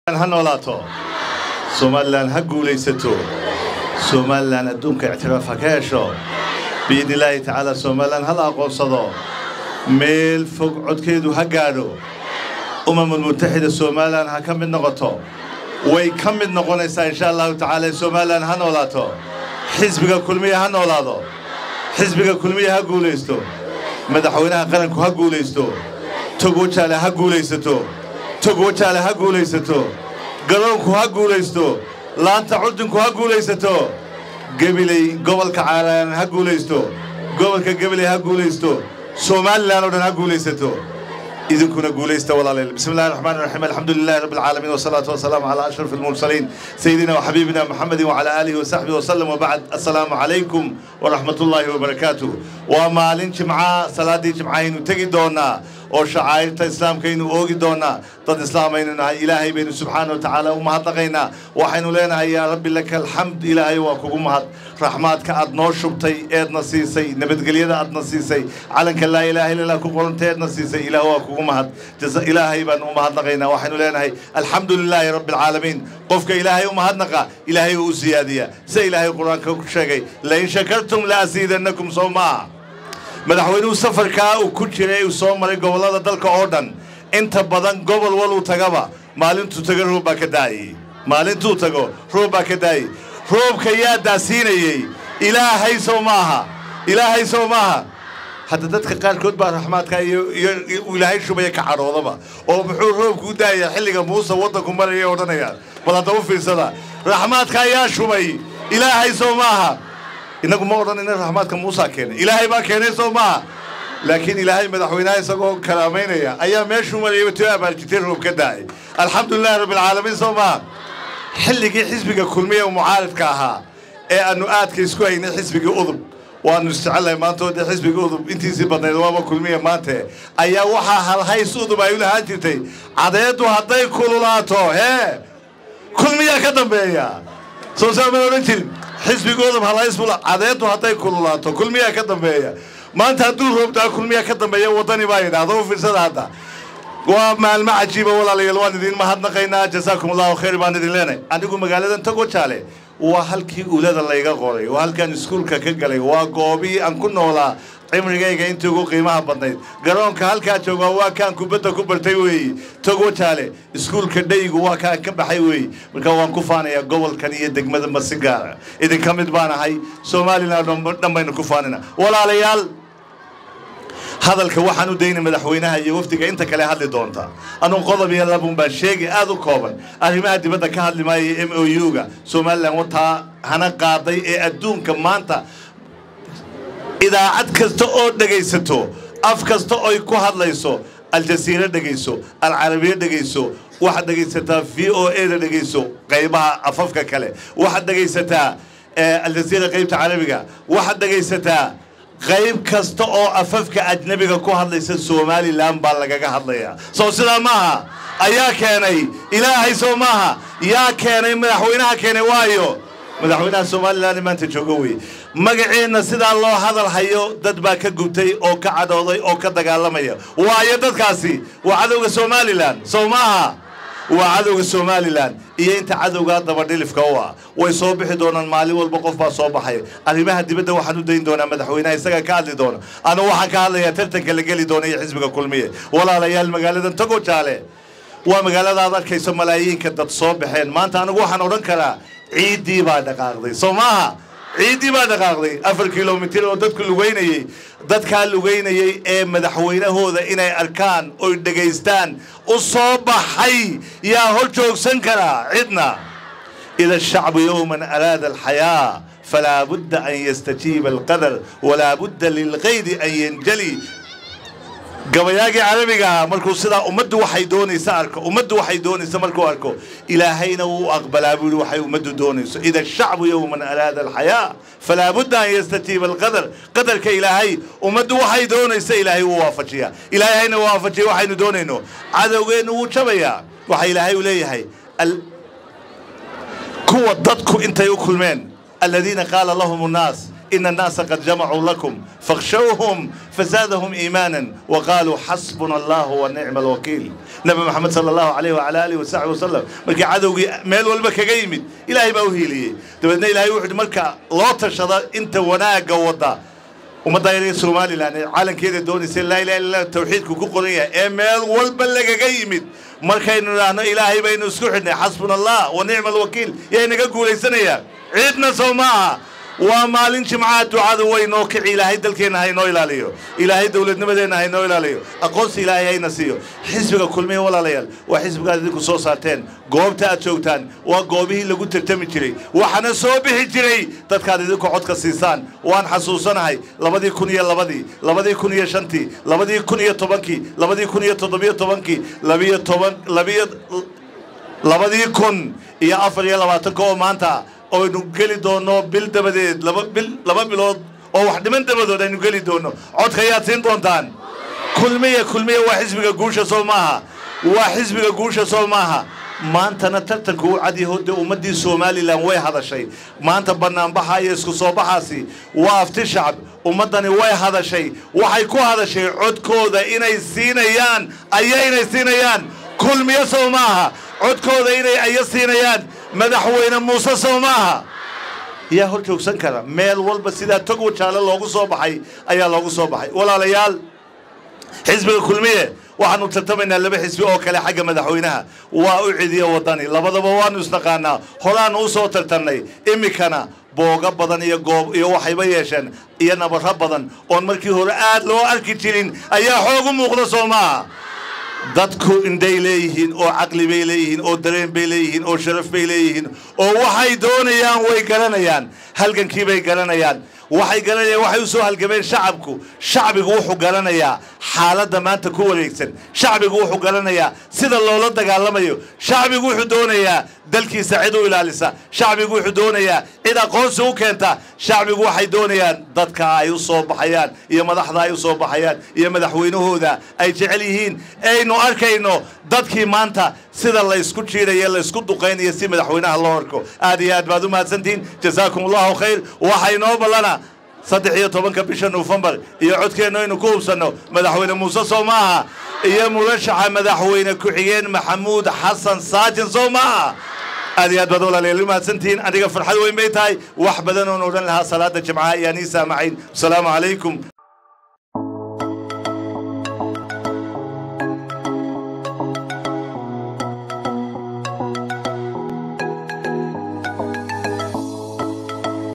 ha noolaato somalilan ha guulaysato somalilan adduunka ictiraaf ha ka hesho biidni illaahi tacaala somalilan ha la aqoonsado meel fog codkeedu ha gaadho umamul mutaxida somalilan ha ka mid noqoto way ka mid noqonaysaa insha allahu tacaala somalilan ha noolaato xisbiga kulmiya ha noolaado xisbiga kulmiya ha guulaysto madaxweynaha qaranku ha guulaysto togwajaale ha guulaysato togwajaale ha guulaysato garoonku ha guulaysto laanta curdinku ha guulaysato gebiley gobolka caalaan ha guulaysto gobolka gebiley ha guulaysto somalilan oo dhan ha guulaysato idinkuna guulaysta walaaleel bismi illahi raxmaan raxiim alxamdu lilahi rabbi alcaalamiin wasalaatu wasalaamu calaa ashraf almursaliin sayidina waxabiibina maxamedin wacalaa aalihi wasaxbihi wasallam wabacd assalaamu calaykum waraxmat ullaahi wabarakaatuh waa maalin jimca salaaddii jimcahaynu tegi doonaa oo shacaa'irta islaamkaynu oogi doonaa dad islaamaynu nahay ilaahay baynu subxaana wa tacaala u mahadnaqaynaa waxaynu leenahay yaa rabbi laka alxamd ilaahay waa kugu mahad raxmaadka aad noo shubtay eedna siisay nabadgelyada aadna siisay calanka laa ilaaha illa allah ku qoranta eedna siisay ilaah waa kugu mahad jasa ilaahay baan u mahadnaqaynaa waxaynu leenahay alxamdu lilaahi rabbi alcaalamiin qofka ilaahay u mahadnaqa ilaahay uu u siyaadiyaa sida ilaahay qur-aanka ku sheegay lain shakartum la asiidannakum soo maaha madaxweynuhu safarkaa uu ku jiray uu soo maray gobollada dalka oo dhan inta badan gobol waluu tagaba maalintuu tago roob baa ka daayey maalintuu tago roob baa ka daayey roobka yaa daasiinayey ilaahay sow maaha ilaahay sow maaha hadda dadka qaarkood baa raxmaadka iyo iyo ilaahay shubaya ka cadhoodaba oo muxuu roobku u daayaa xilliga muuse waddanku maraya odhanayaan bal hadda u fiirsada raxmaadka ayaa shubay ilaahay sow maaha innagu ma odhanayna raxmaadka muusaa keenay ilaahay baa keenay soo maaha laakiin ilaahay madaxweynaha isagoo karaamaynaya ayaa meeshuu marayaba tio abaarjitay roob ka daa'ay alxamdulilahi rabbi alcaalamiin soo maaha xilligii xisbiga kulmiya ee mucaaridka ahaa ee aannu aadka isku haynay xisbigii udub waannu isjecellahay maanta oo dee xisbigii udub intiisii badnayd waaba kulmiya maante ayaa waxaa halhays udub ay u lahaan jirtay cadeeddu hadday kululaato hee kulmiyaa ka dambeeya soo saaman odhan jirin xisbigoodab halaysbula cadeeddu hadday kululaato kulmiyaa ka dambeeya maanta hadduu roobtaa kulmiyaa ka dambeeya waddani baa yidhaahda u fiirsada hadda waa maalmo cajiiba walaalayaal waan idin mahadnaqaynaa jasaakum allahu khayr baan idin leenahay anigu magaaladan tagojaale waa halkii ulada layga qoray waa halkaan iskuulka ka galay waa goobii aan ku noolaa cimrigayga intii ugu qiimaha badnayd garoonka halkaa joogaa waa kaan kubadda ku bartay weeye togojaale iskuulka dhaygu waa kaan ka baxay weeye marka waan ku faanayaa gobolkan iyo degmada masi gaara idinka mid baan ahay somalilan dhan baynu ku faanina walaalayaal hadalka waxaan u daynay madaxweynaha iyo wafdiga inta kale hadli doonta anugu qodob iyo labun baan sheegay aad u kooban arrimaha dibadda ka hadli maaya m o u-ga somalilan wataa hana qaaday ee adduunka maanta idaacad kasta oo dhegaysato af kasta oy ku hadlayso aljasiira dhegayso alcarabiya dhegayso waxaad dhegaysataa v o e da dhegayso qaybaha afafka kale waxaad dhegaysataa aljasiira qaybta carabiga waxaad dhegaysataa qayb kasta oo afafka ajnabiga ku hadlaysa somalilan baa lagaga hadlayaa soo sidaa maaha ayaa keenay ilaahay soo maaha yaa keenay madaxweynaha keenay waayo madaxweynaha somalilan maanta joogo wey magaceenna sidaa loo hadal hayo dad baa ka gubtay oo ka cadhooday oo ka dagaalamaya waayo dadkaasi waa cadowga somalilan soo maaha waa cadowga somalilan iyo inta cadowgaa dabadhilifka u ah way soo bixi doonaan maalin walba qof baa soo baxay arrimaha dibadda waxaan u dayn doonaa madaxweynaha isaga ka hadli doona anugu waxaan ka hadlayaa tartanka la geli doona iyo xisbiga kulmiye walaalayaal magaaladan tago jaale waa magaalada aad arkayso malaayiinka dad soo baxeen maanta anigu waxaan odhan karaa ciiddii baa dhaqaaqday soo maaha ciiddii baa dhaqaaqday afar kilomitir oo dadku lugaynayey dadkaa lugaynayey ee madaxweynahooda inay arkaan oy dhegaystaan u soo baxay yaa hor joogsan karaa cidna ida ashacbu yowman araada alxayaa falaa budda an yastajiiba alqadar walaa budda lilkaydi an yanjali gabayaagii carabiga markuu sidaa ummaddu waxay doonaysa arko ummaddu waxay doonaysa markuu arko ilaahayna wuu aqbalaa buu yihi waxay ummaddu doonayso ida ashacbu yowman araada alxayaa falaa budda an yastajiiba alqadar qadarka ilaahay ummaddu waxay doonaysa ilaahay wuu waafajiyaa ilaahayna waafajiya waxaynu doonayno cadowgeennu wuu jabayaa waxa ilaahay u leeyahay kuwa dadku intay u kulmeen aladiina qaala lahum nnaas إن الناس قد جمعوا لكم فاخشوهم فزادهم إيمانا وقالوا حسبنا الله ونعم الوكيل نبي محمد صلى الله عليه وعلى آله وصحبه وسلم مركي عدوي ميل والبا كغا يمد إلهي با وهيليه دبدنا إلهي وحد مركا لو تشدا انت وناغا ودا ummadda yar ee somalilan ee caalankeeda doonaysa laa ilaha illa tawxiidku ku qoran yahay ee meel walba lagaga yimid markaynu idhaahno ilaahay baynu isku xidhnay xasbuna allah wa nicma alwakiil yaa inaga guulaysanayaa ciidna soo maaha waa maalin jimcaha ducadu way noo kici ilaahay dalkeenna haynoo ilaaliyo ilaahay dowladnimadeenna haynoo ilaaliyo aqoonsi ilaahay hayna siiyo xisbiga kulmiya walaalayaal waa xisbigaad idinku soo saarteen goobta aad joogtaan waa goobihii lagu tartami jiray waxaana soo bixi jiray dadkaad idinku codka siisaan waan xasuusanahay labadii kun iyo labadii labadii kun iyo shantii labadii kun iyo tobankii labadii kun iyo toddobiyo tobankii labiyo toban labiyo labadii kun iyo afar iyo labaatanka oo maanta oynu geli doonno bil dabadeed laba bil laba bilood oo wax dhiman dabadood aynu geli doonno codka ayaad siin doontaan kulmiya kulmiya waa xisbiga guusha soo maaha waa xisbiga guusha soo maaha maantana tartanku u cadyaho dee ummaddii somalilan way hadashay maanta bannaanbaxa iyo isku soo baxaasi waa afti shacab ummaddani way hadashay waxay ku hadashay codkooda inay siinayaan aya inay siinayaan kulmiyo soo maaha codkooda inay aya siinayaan madaxweyne muuse soo maaha yaa hor joogsan kara meel walba sidaa tog wajaale loogu soo baxay ayaa loogu soo baxay walaalayaal xisbiga kulmiye waxaanu tartamaynaa laba xisbi oo kale xagga madaxweynaha waa u cidiyo waddani labadaba waanu isnaqaanaa horaanu u soo tartannay iminkana booga badan iyo goob iyo waxayba yeesheen iyo nabarro badan oon markii hore aad loo arki jirin ayaa xoog u muuqda soo maaha dadku indhay leeyihiin oo caqli bay leeyihiin oo dareen bay leeyihiin oo sharaf bay leeyihiin oo waxay doonayaan way garanayaan halgankii bay garanayaan waxay garanayaan waxay u soo halgameen shacabku shacbigu wuxuu garanayaa xaaladda maanta ku wareegsan shacbigu wuxuu garanayaa sida loola dagaalamayo shacbigu wuxuu doonayaa dalkiisa cid u ilaalisa shacbigu wuxuu doonayaa cid aqoonsi u keenta shacbigu waxay doonayaan dadka ay u soo baxayaan iyo madaxda ay u soo baxayaan iyo madaxweynahooda ay jecel yihiin aynu arkayno dadkii maanta sida laysku jiidhayo laysku duqaynayo si madaxweynaha loo arko aad iyo aad baad u mahadsantihiin jasaakum allahu khayr waxaa inoo ballana saddex iyo tobanka bisha nofembar iyo codkeennu aynu ku hubsanno madaxweyne muuse soo maaha iyo murashaxa madaxweyne ku-xigeen maxamuud xasan saajin soo maaha aad iyo aad baad walaalayaal u mahadsantihiin aniga farxad weyn bay tahay wax badan oon odhan lahaa salaada jimcaha iyo anii saamacayn asalaamu calaykum